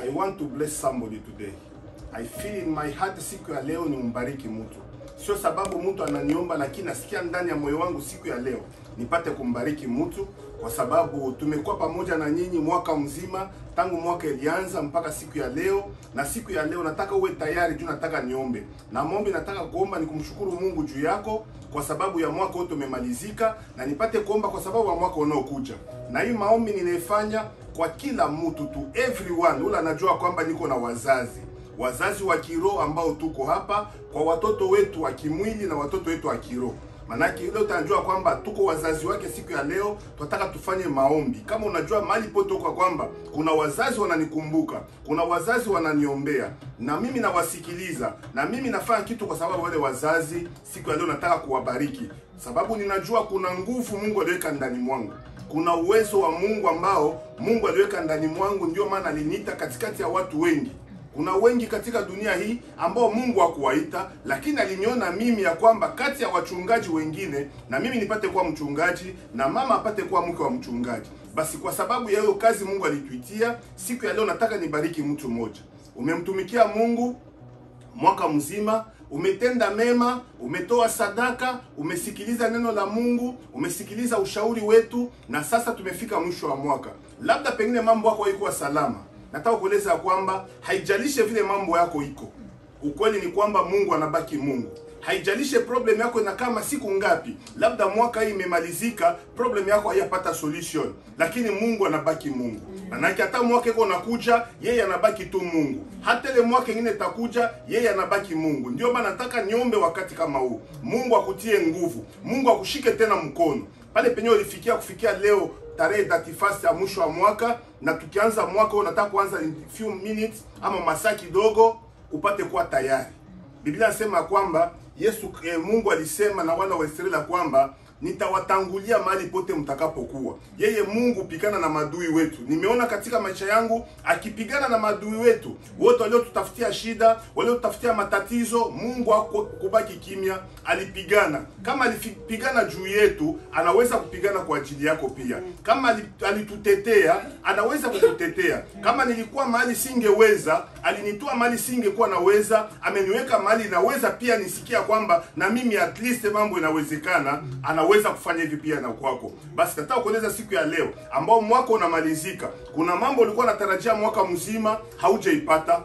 I want to bless somebody today. I feel in my heart siku ya leo ni umbariki mtu, sio sababu mtu ananiomba, lakini nasikia ndani ya moyo wangu siku ya leo nipate kumbariki mtu, kwa sababu tumekuwa pamoja na nyinyi mwaka mzima tangu mwaka ilianza mpaka siku ya leo. Na siku ya leo nataka uwe tayari juu, nataka niombe na maombi. Nataka kuomba ni kumshukuru Mungu juu yako kwa sababu ya mwaka wote umemalizika, na nipate kuomba kwa sababu ya mwaka unaokuja. Na hii maombi ninaifanya kwa kila mtu tu, everyone ule anajua kwamba niko na wazazi wazazi wa kiroho ambao tuko hapa, kwa watoto wetu wa kimwili na watoto wetu wa kiroho. Manake ile utajua kwamba tuko wazazi wake siku ya leo, tunataka tufanye maombi. Kama unajua mahali pote uko kwamba kuna wazazi wananikumbuka, kuna wazazi wananiombea, na mimi nawasikiliza, na mimi nafanya kitu kwa sababu wale wazazi siku ya leo nataka kuwabariki, sababu ninajua kuna nguvu Mungu aliweka ndani mwangu kuna uwezo wa Mungu ambao Mungu aliweka ndani mwangu, ndio maana aliniita katikati ya watu wengi. Kuna wengi katika dunia hii ambao Mungu hakuwaita, lakini aliniona mimi ya kwamba kati ya wachungaji wengine na mimi nipate kuwa mchungaji na mama apate kuwa mke wa mchungaji. Basi kwa sababu ya hiyo kazi Mungu alituitia, siku ya leo nataka nibariki mtu mmoja. Umemtumikia Mungu mwaka mzima, umetenda mema, umetoa sadaka, umesikiliza neno la Mungu, umesikiliza ushauri wetu, na sasa tumefika mwisho wa mwaka. Labda pengine mambo yako haikuwa salama. Nataka kueleza kwamba haijalishe vile mambo yako iko, ukweli ni kwamba Mungu anabaki Mungu. Haijalishe problem yako na kama siku ngapi, labda mwaka hii imemalizika, problem yako haiyapata solution, lakini Mungu anabaki Mungu. Manake hata mwaka iko unakuja, yeye anabaki tu Mungu. Hata ile mwaka ingine itakuja, yeye anabaki Mungu. Ndio maana nataka niombe wakati kama huu, Mungu akutie nguvu, Mungu akushike tena mkono pale penye ulifikia kufikia leo tarehe 31 ya mwisho wa mwaka, na tukianza mwaka huu, nataka kuanza in few minutes ama masaa kidogo, upate kuwa tayari. Biblia inasema kwamba Yesu eh, Mungu alisema na wana wa Israeli kwamba nitawatangulia mahali pote mtakapokuwa. Yeye Mungu pigana na madui wetu. Nimeona katika maisha yangu akipigana na madui wetu wote waliotutafutia shida, waliotutafutia matatizo. Mungu hakubaki kimya, alipigana. Kama alipigana juu yetu, anaweza kupigana kwa ajili yako pia. Kama alitutetea, anaweza kukutetea. Kama nilikuwa mahali singeweza, alinitoa mahali singekuwa naweza, ameniweka mahali naweza pia nisikia kwamba na mimi at least mambo inawezekana, anaweza kufanya hivi pia na kwako. Basi nataka kueleza siku ya leo ambao mwaka unamalizika, kuna mambo ulikuwa unatarajia mwaka mzima haujaipata.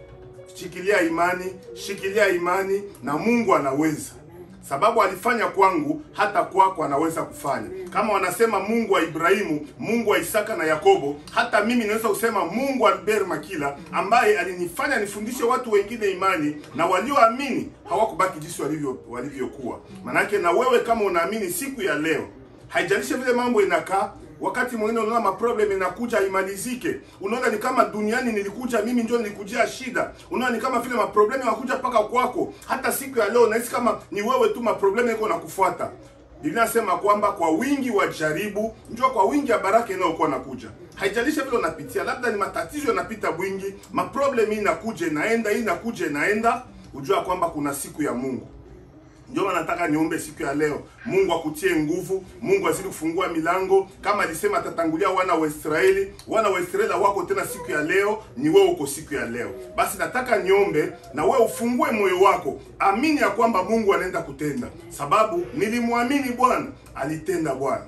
Shikilia imani, shikilia imani na Mungu anaweza sababu alifanya kwangu, hata kwako anaweza kufanya. Kama wanasema Mungu wa Ibrahimu, Mungu wa Isaka na Yakobo, hata mimi naweza kusema Mungu wa Albert Makila ambaye alinifanya nifundishe watu wengine imani, na walioamini hawakubaki jinsi walivyo walivyokuwa. Manake na wewe kama unaamini siku ya leo, haijalishi vile mambo inakaa Wakati mwingine unaona maproblem inakuja imalizike, unaona ni kama duniani nilikuja mimi ndio nilikujia shida, unaona ni kama vile maproblem yanakuja mpaka kwako. Hata siku ya leo unahisi kama ni wewe tu maproblem yako nakufuata. Biblia inasema kwamba kwa wingi wa jaribu ndio kwa wingi ya baraka inayokuwa nakuja. Haijalisha vile unapitia, labda ni matatizo yanapita bwingi, maproblem hii inakuja inaenda, hii inakuja inaenda, ujua kwamba kuna siku ya Mungu. Ndio maana nataka niombe siku ya leo, Mungu akutie nguvu, Mungu azidi kufungua milango, kama alisema atatangulia wana wa Israeli. Wana wa Israeli wako tena siku ya leo, ni wewe uko siku ya leo. Basi nataka niombe na wewe ufungue moyo wako, amini ya kwamba Mungu anaenda kutenda, sababu nilimwamini Bwana, alitenda Bwana.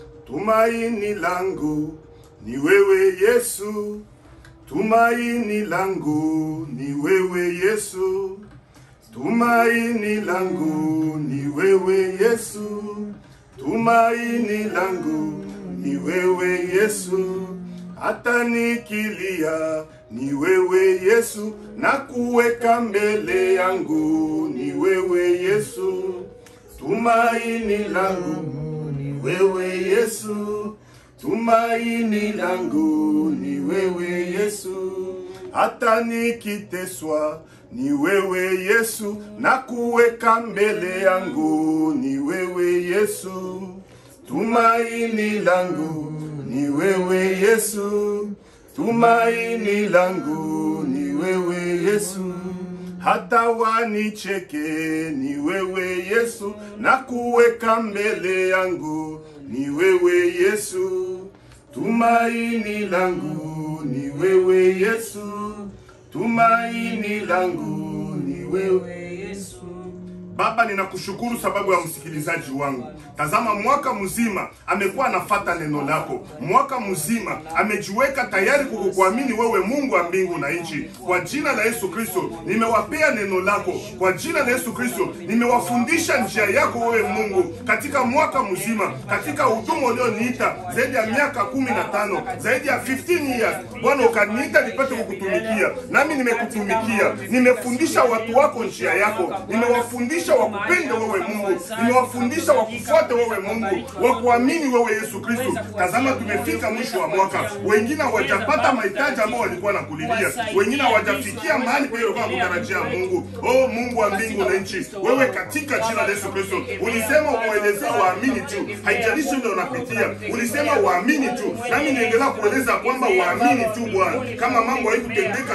Tumaini langu ni wewe Yesu, tumaini langu ni wewe Yesu. Tumaini langu ni wewe Yesu, tumaini langu ni wewe Yesu, hata nikilia ni wewe Yesu, na kuweka mbele yangu ni wewe Yesu, tumaini langu ni wewe Yesu, tumaini langu ni wewe Yesu, hata nikiteswa ni wewe Yesu, na kuweka mbele yangu ni wewe Yesu, tumaini langu ni wewe Yesu, tumaini langu ni wewe Yesu, hata wanicheke ni wewe Yesu, na kuweka mbele yangu ni wewe Yesu, tumaini langu ni wewe Yesu, tumaini langu ni wewe Baba, ninakushukuru sababu ya msikilizaji wangu. Tazama, mwaka mzima amekuwa anafata neno lako, mwaka mzima amejiweka tayari kukukuamini wewe, Mungu wa mbingu na nchi. Kwa jina la Yesu Kristo nimewapea neno lako, kwa jina la Yesu Kristo nimewafundisha njia yako wewe Mungu, katika mwaka mzima, katika huduma ulioniita zaidi ya miaka kumi na tano zaidi ya 15 years Bwana, ukaniita nipate kukutumikia, nami nimekutumikia. Nimefundisha watu wako njia yako, nimewafundisha wakupende wewe Mungu, nimewafundisha wakufuate wewe Mungu, wakuamini wewe Yesu Kristo. Tazama, tumefika mwisho wa mwaka, wengine hawajapata mahitaji ambao walikuwa na kulilia, wengine hawajafikia mahali pale walikuwa kutarajia Mungu. Oh Mungu wa mbingu na nchi, wewe katika jina la Yesu Kristo ulisema uwaelezea waamini tu, haijalishi ile unapitia, ulisema waamini tu, nami niendelea kueleza kwamba waamini tu Bwana. Kama mambo haikutendeka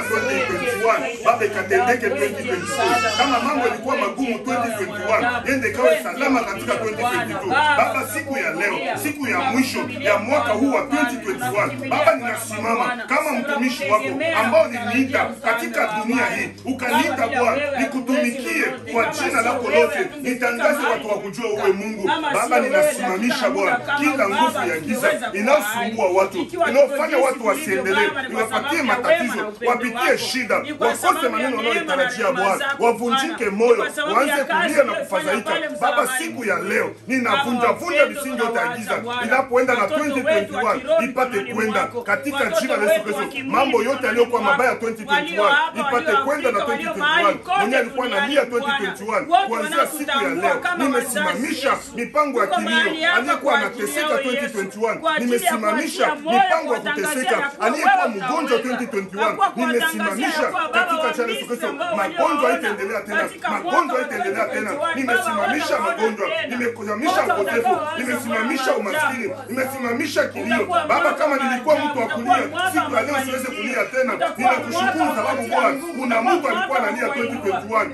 2021 Baba, ikatendeke 2022. Kama mambo yalikuwa magumu 2021 yende kawe salama katika 2022. Baba, siku ya leo, siku ya mwisho ya mwaka huu wa 2021, Baba, ninasimama kama mtumishi wako ambao niliita katika dunia hii, ukaniita Bwana nikutumikie kwa jina lako lote, nitangaze watu wakujua uwe Mungu. Baba, ninasimamisha Bwana kila nguvu ya giza inayosumbua watu, inayofanya watu wasiendelee, iwapatie matatizo, wapitie shida, wakose maneno wanayotarajia Bwana, wavunjike moyo, waanze kulia na kufadhaika. Baba, siku ya leo ninavunja vunja misingi yote ya giza, inapoenda na 2021 ipate kwenda katika jina la Yesu Kristo. Mambo yote yaliyokuwa mabaya 2021 ipate kwenda na 2021. Mwenye alikuwa analia 2021, kuanzia siku ya leo nimesimamisha mipango ya kilio. Aliyekuwa anateseka 2021, nimesimamisha mipango ya kuteseka. Aliyekuwa mgonjwa 2021, nimesimamisha katika jina la Yesu Kristo. Magonjwa haitaendelea tena, magonjwa haitaendelea tena. Nimesimamisha magonjwa, nimesimamisha upotevu, nimesimamisha umaskini, nimesimamisha kilio. Baba, kama nilikuwa mtu wa kulia, siku ya leo siweze kulia tena. Ninakushukuru sababu Bwana, kuna mtu alikuwa analia 2021,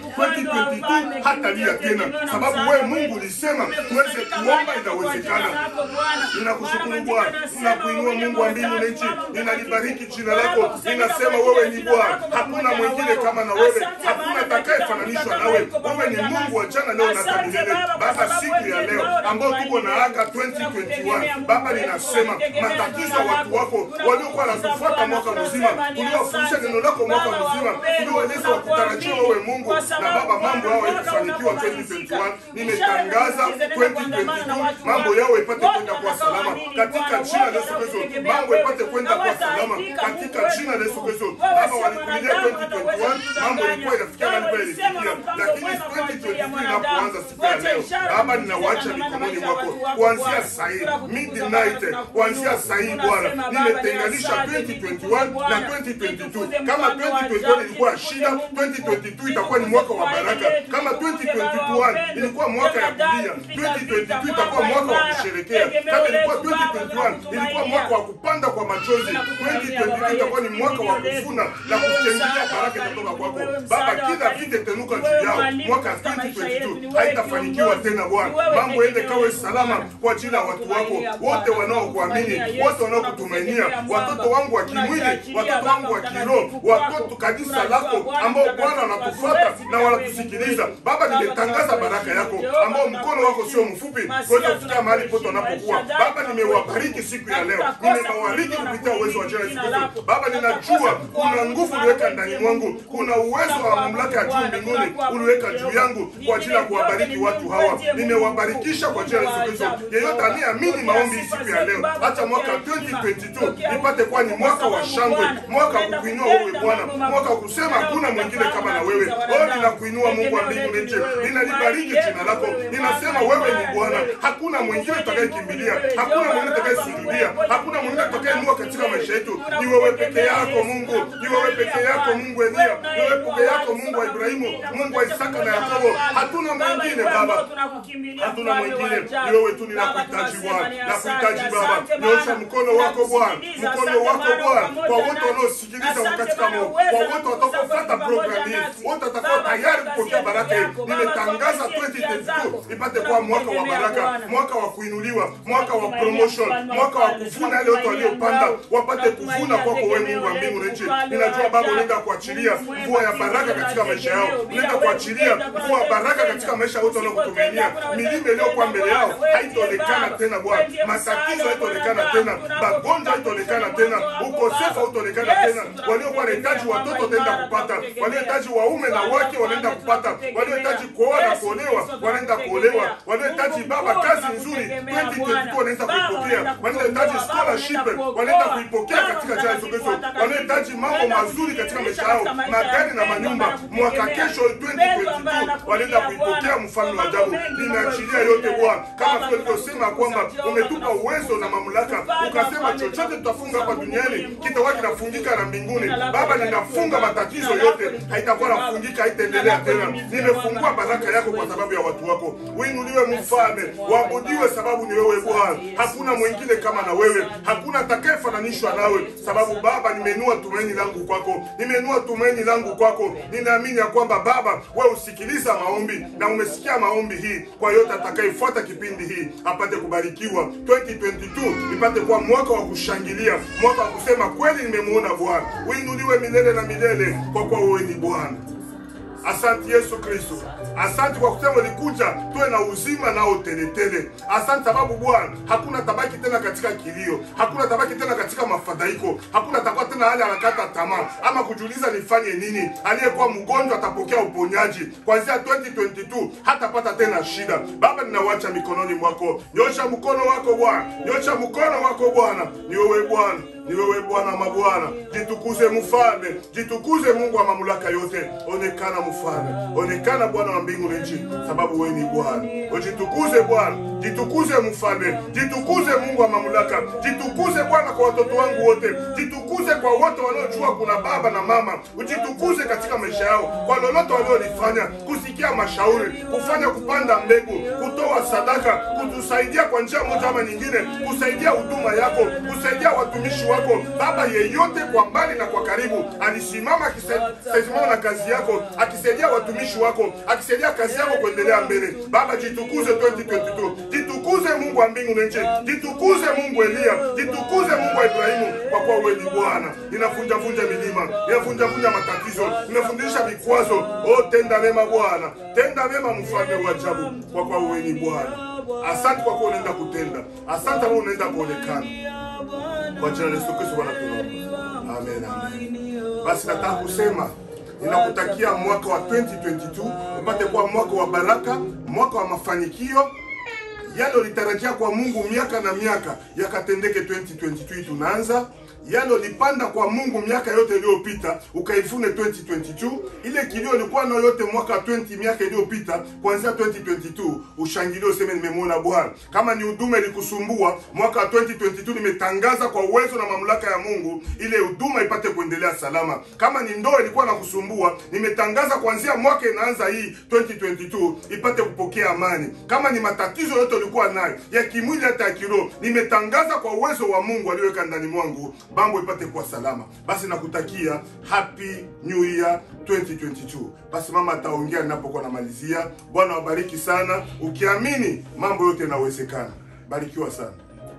2022 hatalia tena, sababu wewe Mungu ulisema tuweze kuomba, inawezekana. Ninakushukuru Bwana, ninakuinua Mungu wa mbingu na nchi, ninalibariki jina lako, ninasema wewe ni Bwana, hakuna mwingine kama na wewe, hakuna atakayefananishwa nawe. Wewe ni Mungu wa jana, leo na hata milele. Baba, siku ya leo ambao tuko na aga 2021, Baba, ninasema matatizo ya watu wako waliokuwa wanatufuata mwaka mzima, tuliowafundisha neno lako mwaka mzima, tulioeleza wakutarajia wewe Mungu, na Baba, mambo yao yakufanikiwa 2021, nimetangaza 2022 mambo yao ipate kwenda kwa salama katika jina la Yesu Kristo, mambo ipate kwenda kwa salama katika jina la Yesu Kristo. Baba, walikulilia 2021 mambo ilikuwa inafikia mahali pale ilifikia, lakini 2022 inapoanza siku ya leo, Baba, ninawacha mikononi mwako kuanzia saa hii midnight, kuanzia saa hii Bwana, nimetenganisha 2021 na 2022. Kama 2021 ilikuwa shida, 2022 itakuwa ni mwaka wa baraka. Kama 2021 ilikuwa mwaka ya kulia, 2022 itakuwa mwaka wa kusherekea. Kama ilikuwa 2021 ilikuwa mwaka wa kupanda kwa machozi, 2022 itakuwa ni mwaka wa kuvuna na kushangilia baraka itatoka kwako Baba. Kila vita itanuka juu yao mwaka 2022 haitafanikiwa tena Bwana. Mambo ende kawe salama kwa ajili ya watu wako wote wanaokuamini, wote wanaokutumainia, watoto wangu wa kimwili, watoto wangu wa kiroho, watoto kanisa lako ambao Bwana wanatufuata na wanatusikiliza. Baba, nimetangaza baraka yako ambao mkono wako sio mfupi kuweza kufikia mahali pote wanapokuwa. Baba, nimewabariki siku ya leo, nimewabariki kupitia uwezo wa jina la Yesu Kristo. Baba, ninajua kuna nguvu uliweka ndani mwangu, kuna uwezo wa mamlaka ya juu mbinguni uliweka juu yangu kwa ajili ya kuwabariki watu hawa. Nimewabarikisha kwa jina la Yesu Kristo. Yeyote aliyeamini maombi hii siku ya leo, hata mwaka 2022 ipate kuwa ni mwaka wa shangwe, mwaka wa kukuinua wewe Bwana, mwaka wa kusema hakuna mwingine kama na wewe. Oh, ninakuinua Mungu wa mbingu na nchi, ninalibariki jina lako, ninasema wewe ni Bwana, hakuna mwingine tutakayekimbilia, hakuna mwingine tutakayesikilia, hakuna mwingine tutakayeinua katika maisha yetu. Ni wewe peke yako Mungu, ni wewe peke yako Mungu Elia, ni wewe peke yako Mungu wa Ibrahimu, Mungu wa Isaka na Yakobo, hatuna mwingine Baba, hatuna mwingine, ni wewe tu. Ninakuhitaji Bwana, nakuhitaji Baba, nyosha mkono wako Bwana, mkono wako Bwana, kwa wote wanaosikiliza katika Mungu, kwa wote watakaofuata programu hii, wote watakao tayari kupokea baraka hii. Nimetangaza 2022 ipate kuwa mwaka wa baraka, mwaka wa kuinuliwa, mwaka wa promotion, mwaka wa kuvuna yale yote waliopanda, wapate kuvuna kwako wewe, Mungu wa mbingu na nchi. Ninajua Baba, unaenda kuachilia mvua ya baraka katika maisha yao, unaenda kuachilia mvua ya baraka katika maisha yote wanaokutumainia. Milima iliyokuwa mbele yao haitaonekana tena Bwana, matatizo haitaonekana tena, magonjwa haitaonekana tena, ukosefu hautaonekana tena. Waliokuwa wanahitaji watoto wataenda kupata, waliohitaji waume na wake wanaenda kupata, waliohitaji kuoa na kuolewa wanaenda kuolewa, waliohitaji baba kazi nzuri 2022 wanaenda kuipokea, waliohitaji scholarship wanaenda kuipokea katika jina la Yesu Kristo, waliohitaji mambo mazuri katika maisha yao, magari na manyumba, mwaka kesho 2022 wanaenda kuipokea mfalme wa ajabu. Ninaachilia yote Bwana, kama vile ulivyosema kwamba umetupa uwezo na mamlaka, ukasema chochote tutafunga hapa duniani kitakuwa kinafungika na mbinguni. Baba, ninafunga matatizo yote, haitakuwa nafungika, haitaendelea tena. Nimefungua baraka yako kwa sababu ya watu wako. Uinuliwe mfalme, waabudiwe sababu ni wewe Bwana, hakuna mwingine kama na wewe, hakuna atakayefananishwa nawe, sababu Baba, nimeinua tumaini langu kwako, nimeinua tumaini langu kwako. Ninaamini ya kwamba Baba, wewe usikiliza maombi na umesikia maombi hii, kwa yote atakayefuata kipindi hii apate kubarikiwa. 2022 ipate kuwa mwaka wa kushangilia, mwaka wa kusema kweli nimemuona Bwana. Uinuliwe milele na milele, kwa kuwa wewe ni Bwana. Asante Yesu Kristo, asante kwa kusema ulikuja tuwe na uzima nao teletele. Asante sababu Bwana, hakuna tabaki tena katika kilio, hakuna tabaki tena katika mafadhaiko, hakuna takuwa tena hali anakata tamaa ama kujiuliza nifanye nini. Aliyekuwa mgonjwa atapokea uponyaji kuanzia 2022, hatapata tena shida. Baba, ninawacha mikononi mwako, nyosha mkono wako Bwana, nyosha mkono wako Bwana, ni wewe Bwana ni wewe Bwana mabwana, jitukuze mfalme, jitukuze Mungu wa mamlaka yote. Onekana mfalme, onekana Bwana wa mbingu na nchi, sababu wewe ni Bwana. Ujitukuze Bwana, jitukuze mfalme, jitukuze Mungu wa mamlaka, jitukuze Bwana kwa watoto wangu wote, jitukuze kwa wote wanaojua kuna baba na mama, ujitukuze katika maisha yao kwa lolote waliolifanya, kusikia mashauri, kufanya kupanda mbegu, kutoa sadaka, kutusaidia kwa njia moja ama nyingine, kusaidia huduma yako, kusaidia watumishi wako Baba. Yeyote kwa mbali na kwa karibu alisimama akisimama na kazi yako, akisaidia watumishi wako, akisaidia kazi yako kuendelea mbele. Baba, jitukuze 2022, jitukuze Mungu wa mbingu na nchi, jitukuze Mungu Elia, jitukuze Mungu wa Ibrahimu, kwa kuwa wewe ni Bwana. Ninavunjavunja milima, ninavunjavunja matatizo, ninafundisha vikwazo. O, tenda mema Bwana, tenda mema mfalme wa ajabu, kwa kuwa wewe ni Bwana. Asante kwa kuwa unaenda kutenda, asante kwa unaenda kuonekana kwa jina la Yesu Kristo Bwana tunaomba. Amen, amen. Basi nataka kusema ninakutakia mwaka wa 2022 upate kuwa mwaka wa baraka, mwaka wa mafanikio. Yale ulitarajia kwa Mungu miaka na miaka yakatendeke 2022 tunaanza yale ulipanda kwa Mungu miaka yote iliyopita ukaivune 2022. Ile kilio ulikuwa nayo yote mwaka 20 miaka iliyopita, kuanzia 2022 ushangilie, useme nimemwona Bwana. Kama ni huduma ilikusumbua mwaka 2022, nimetangaza kwa uwezo na mamlaka ya Mungu ile huduma ipate kuendelea salama. Kama ni ndoa ilikuwa na kusumbua, nimetangaza kuanzia mwaka inaanza hii 2022 ipate kupokea amani. Kama ni matatizo yote ulikuwa nayo ya kimwili hata ya kiroho, nimetangaza kwa uwezo wa Mungu aliyoweka ndani mwangu mambo ipate kuwa salama. Basi nakutakia happy new year 2022. Basi mama ataongea ninapokuwa namalizia. Bwana wabariki sana, ukiamini mambo yote yanawezekana. Barikiwa sana.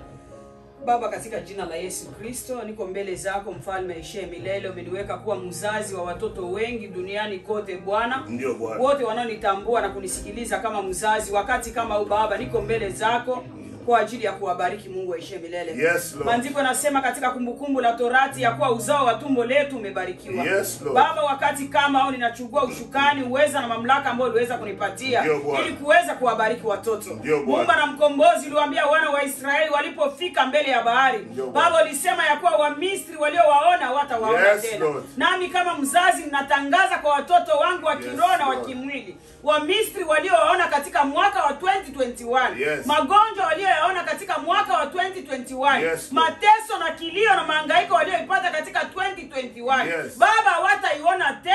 Baba, katika jina la Yesu Kristo, niko mbele zako, mfalme aishiye milele. Umeniweka kuwa mzazi wa watoto wengi duniani kote, Bwana. Ndio Bwana. Wote wanaonitambua na kunisikiliza kama mzazi, wakati kama huu Baba, niko mbele zako kwa ajili ya kuwabariki. Mungu aishiye milele. Yes, Lord. Maandiko nasema katika Kumbukumbu la Torati ya kuwa uzao wa tumbo letu umebarikiwa. Yes, Lord. Baba, wakati kama au ninachukua ushukani, uweza na mamlaka ambayo uliweza kunipatia Ndio, Bwana. ili kuweza kuwabariki watoto. Ndio, Bwana. Muumba na mkombozi uliwaambia wana wa Israeli walipofika mbele ya bahari, Ndio, Bwana. Baba ulisema ya kuwa Wamisri waliowaona hawatawaona Yes, tena. Lord. Nami kama mzazi ninatangaza kwa watoto wangu wa Yes, kiroho na wa Lord. kimwili, Wamisri waliowaona katika mwaka wa 2021, Yes. magonjwa walioyaona katika mwaka wa 2021, Yes, Lord. mateso na kilio na mahangaiko walioipata katika 2021, Yes. Baba hawataiona tena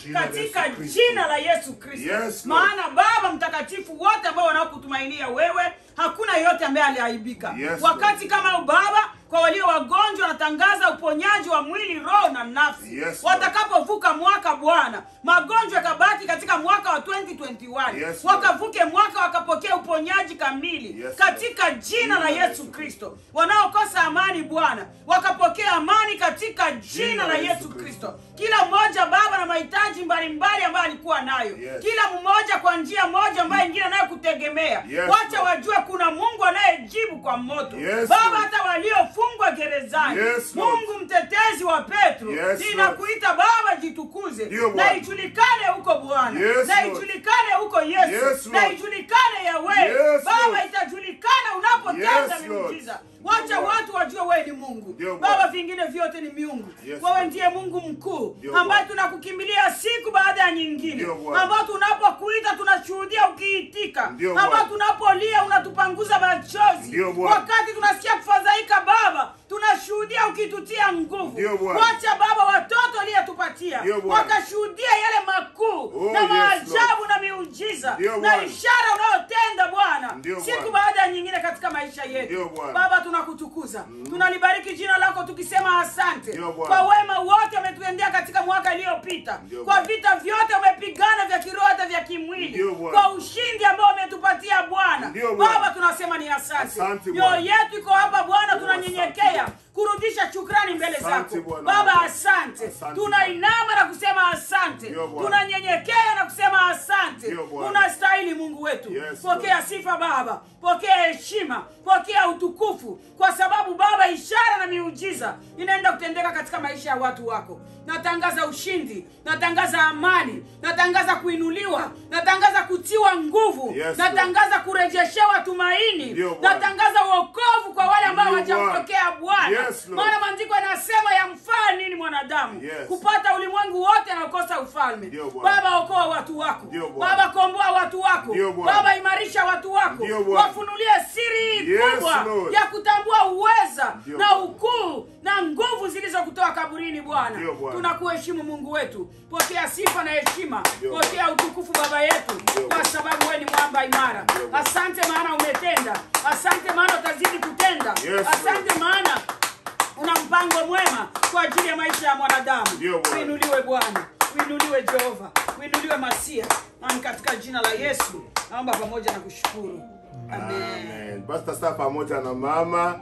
Jina la katika Yesu Kristo. jina la Yesu Kristo. Yes, Lord. Maana Baba mtakatifu, wote ambao wanaokutumainia wewe, hakuna yote ambaye aliaibika. Yes, Wakati kama huu Baba, kwa walio wagonjwa natangaza uponyaji wa mwili, roho na nafsi. Yes, Lord. Watakapovuka mwaka Bwana, magonjwa yakabaki katika mwaka wa 2021 Yes, Lord. wakavuke mwaka wakapokea uponyaji kamili Yes, katika jina la Yesu Kristo. Wanaokosa amani Bwana wakapokea amani katika jina la Yesu Kristo. Kila mmoja Baba na mahitaji mbalimbali ambayo alikuwa nayo, Yes. kila mmoja kwa njia moja ambayo ingine anayokutegemea. Yes, Wacha Lord. wajue kuna Mungu anayejibu kwa moto Yes, Baba, Lord. hata waliofungwa gerezani Yes, Lord. Mungu mtetezi wa Petro, Yes, ninakuita Baba, jitukuze Ndio, na Bwana. ijulikane huko Bwana, Yes, na Lord. ijulikane huko Yesu, Yes, na Lord. ijulikane Yawe Yes, Baba, Lord. itajulikana unapotenda Yes, Lord. miujiza. Wacha Ndio, Bwana. watu wajue wewe ni Mungu Ndio, Baba, Bwana. vingine vyote ni miungu. Yes, Wewe Lord. ndiye Mungu mkuu Ndio, ambaye Bwana. tunakukimbilia siku baada ya nyingine, Ndio, Bwana. ambao tunapokuita tunashuhudia ukiitika, Ndio, ambao Bwana. tunapolia unatupanguza machozi, Ndio, Bwana. wakati tunasikia kufadhaika Baba tunashuhudia ukitutia nguvu. Ndio, Bwana. Wacha Baba watoto aliyetupatia Ndio, Bwana. wakashuhudia yale makuu Oh, na yes, maajabu na miujiza Ndio, na Bwana. ishara unayotenda Bwana Ndio, siku Bwana. baada ya nyingine katika maisha Ndio, yetu. Bwana. Baba, tunakutukuza tunalibariki jina lako tukisema asante Ndio, Bwana. kwa wema wote umetutendea katika mwaka iliyopita, Ndio, kwa Bwana. vita vyote umepigana vya kiroho hata vya kimwili, Ndio, Bwana. kwa ushindi ambao umetupatia Bwana. Ndio, Bwana. Baba, tunasema ni asante. Asante, Mioyo Bwana. yetu iko hapa Bwana, Oh, tunanyenyekea asante, kurudisha shukrani mbele Asante, zako Bwana. Baba. Asante, Asante, tunainama na kusema asante, Ndio, Bwana. tunanyenyekea na kusema asante. Ndio, Bwana. Unastahili Mungu wetu, Yes, pokea sifa Baba, pokea heshima, pokea utukufu, kwa sababu Baba, ishara na miujiza inaenda kutendeka katika maisha ya watu wako. Natangaza ushindi, natangaza amani, natangaza kuinuliwa, natangaza kutiwa nguvu, Yes, natangaza kurejeshewa tumaini, Ndio, Bwana. natangaza uokovu kwa wale ambao Ndio, Bwana. hawajampokea Bwana. Yes, Lord. Maana maandiko yanasema yamfaa nini mwanadamu Yes. kupata ulimwengu wote na kukosa ufalme. Ndio, Bwana. Baba, okoa watu wako. Ndio, Bwana. Baba, komboa watu wako. Ndio, Bwana. Baba, imarisha watu wako. Ndio, Bwana. Wafunulie siri Yes, kubwa Lord. ya kutambua uweza Ndio, na Bwana. ukuu na nguvu zilizokutoa kaburini Bwana. Ndio, Bwana. Tunakuheshimu Mungu wetu. Pokea sifa na heshima. Ndio, Pokea utukufu Baba yetu Ndio, kwa Bwana. sababu wewe ni mwamba imara. Ndio, Bwana. Asante maana umetenda. Asante maana utazidi kutenda. Yes, Asante maana una mpango mwema kwa ajili ya maisha ya mwanadamu. Ndio, Bwana. Uinuliwe Bwana, uinuliwe Jehova, uinuliwe Masia, na ni katika jina la Yesu naomba pamoja na kushukuru amen. Amen. Basi sasa pamoja na mama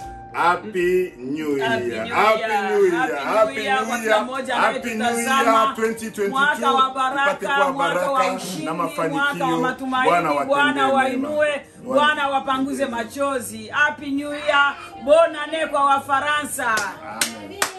Happy New Year. Happy New Happy Year. New Year. Happy New Year kwa kila mmoja Happy New Year anayetutazama. 2022. Mwaka wa baraka, Tupate kuwa mwaka wa baraka ushindi, na mwaka wa mafanikio. matumaini. watendee Bwana mema. wainue, Bwana wapanguze machozi. Happy New Year, bonane kwa Wafaransa. Amen.